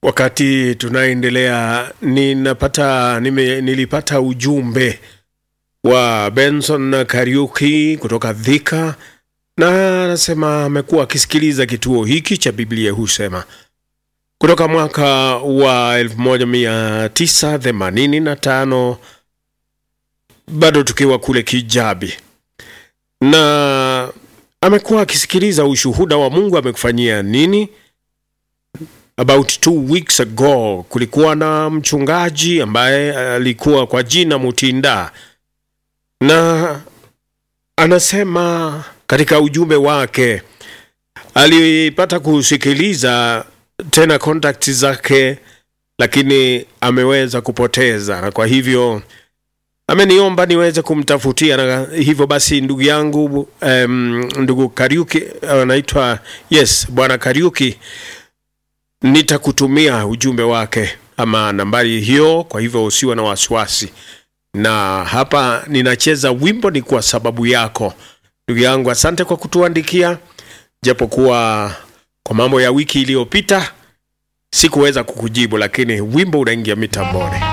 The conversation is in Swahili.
Wakati tunaendelea ninapata nime, nilipata ujumbe wa Benson Kariuki kutoka Dhika, na anasema amekuwa akisikiliza kituo hiki cha Biblia husema kutoka mwaka wa 1985 bado tukiwa kule Kijabi, na amekuwa akisikiliza ushuhuda wa Mungu amekufanyia nini. About two weeks ago kulikuwa na mchungaji ambaye alikuwa kwa jina Mutinda, na anasema katika ujumbe wake alipata kusikiliza tena contact zake, lakini ameweza kupoteza, na kwa hivyo ameniomba niweze kumtafutia, na hivyo basi ndugu yangu um, ndugu Kariuki anaitwa yes, bwana Kariuki nitakutumia ujumbe wake ama nambari hiyo, kwa hivyo usiwe na wasiwasi. Na hapa ninacheza wimbo ni kwa sababu yako ndugu yangu. Asante kwa kutuandikia, japokuwa kwa mambo ya wiki iliyopita sikuweza kukujibu, lakini wimbo unaingia mitamboni.